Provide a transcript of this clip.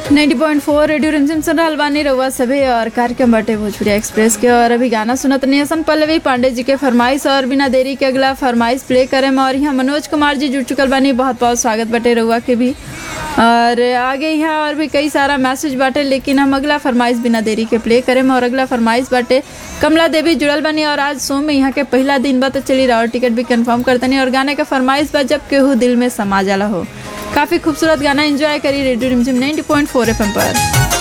90.4 radio रिमझिम सुन रहल बानी रउआ सभे और कार्यक्रम बाटे भोजपुरी एक्सप्रेस के और अभी गाना सुनत नियसन पल्लवी पांडे जी के फरमाइश और बिना देरी के अगला फरमाइश प्ले करे और यहाँ मनोज कुमार जी जुड़ चुकल बानी बहुत बहुत स्वागत बाटे रउआ के भी और आगे यहाँ और भी कई सारा मैसेज बाटे लेकिन हम अगला फरमाइश बिना देरी के प्ले करें और अगला फरमाइश बाटे कमला देवी जुड़ल बानी और आज सोम में यहाँ के पहला दिन बा तो चली रहा और टिकट भी कंफर्म करतनी और गाने का फरमाइश बा जब केहू दिल में समा जाला हो काफी खूबसूरत गाना एंजॉय करी रेडियो रिमझिम 90.4 एफएम पर